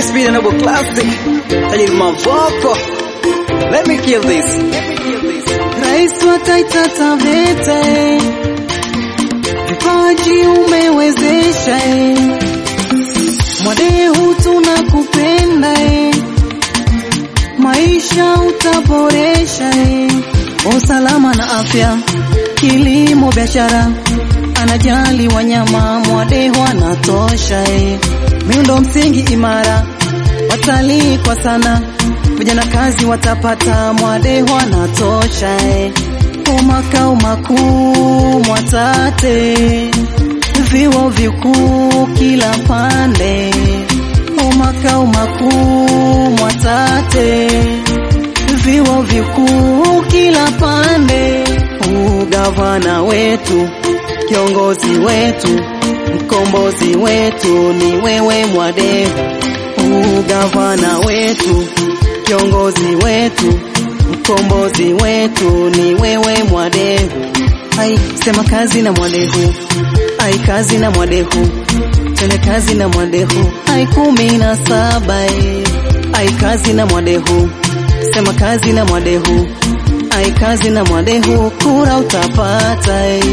This be the noble classic. Tajiri Mavoko. Let me kill this. Rais wa Taita Taveta, eh. vipaji umewezesha, eh. Mwadehu tunakupenda, eh. maisha utaboresha, eh. usalama na afya, kilimo, biashara, anajali wanyama, Mwadehu anatosha, eh. miundo msingi imara, watalii kwa sana vijana kazi watapata, Mwadehu anatosha eh. Kwa makao makuu Mwatate, vyuo vikuu kila pande, kwa makao makuu Mwatate, vyuo vikuu kila pande. Ugavana wetu, kiongozi wetu, mkombozi wetu ni wewe Mwadehu, ugavana wetu kiongozi wetu, mkombozi wetu ni wewe Mwadehu. Ai, sema kazi na Mwadehu, ai kazi na Mwadehu, tende kazi na Mwadehu, ai kumi na saba eh. ai kazi na Mwadehu, sema kazi na Mwadehu, ai kazi na Mwadehu, kura utapata eh.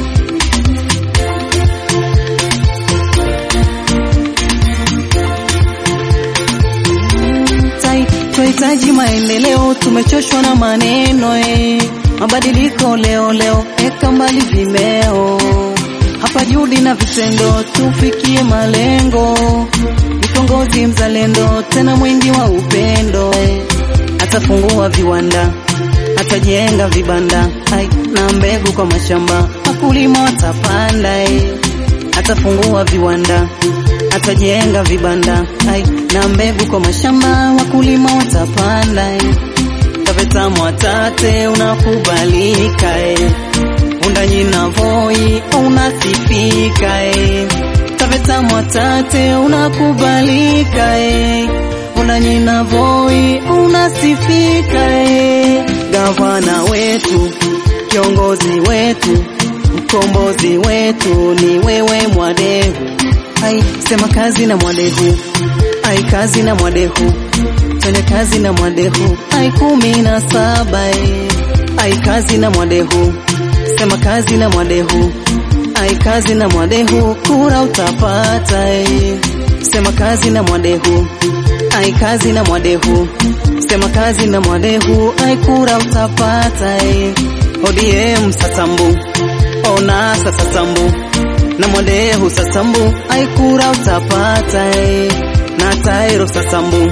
Tai, Tunahitaji maendeleo, tumechoshwa na maneno eh. Mabadiliko leo leo, eka mbali vimeo, hapa juhudi na vitendo, tufikie malengo. Ni kiongozi mzalendo, tena mwingi wa upendo eh. Atafungua viwanda, atajenga vibanda ai, na mbegu kwa mashamba, wakulima watapanda eh. Atafungua viwanda atajenga vibanda ai, na mbegu kwa mashamba, wakulima watapanda eh. Taveta Mwatate unakubalika eh. Undanyi na Voi unasifika eh. Taveta Mwatate unakubalika eh. Undanyi na Voi unasifika eh. Gavana wetu, kiongozi wetu, mkombozi wetu ni wewe Mwadehu. Ai, sema kazi na Mwadehu, ai kazi na Mwadehu, twende kazi na Mwadehu, ai kumi na saba eh. ai kazi na Mwadehu, sema kazi na Mwadehu, ai kazi na Mwadehu, kura utapata eh. sema kazi na Mwadehu, ai kazi na Mwadehu, sema kazi na Mwadehu, ai kura utapata eh. ODM Sasambu, ona sasa Sambu na Mwadehu Sasambu, aikura utapata eh. na Tairo Sasambu,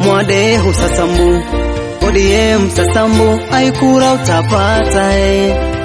Mwadehu Sasambu, ODM Sasambu, aikura utapata eh.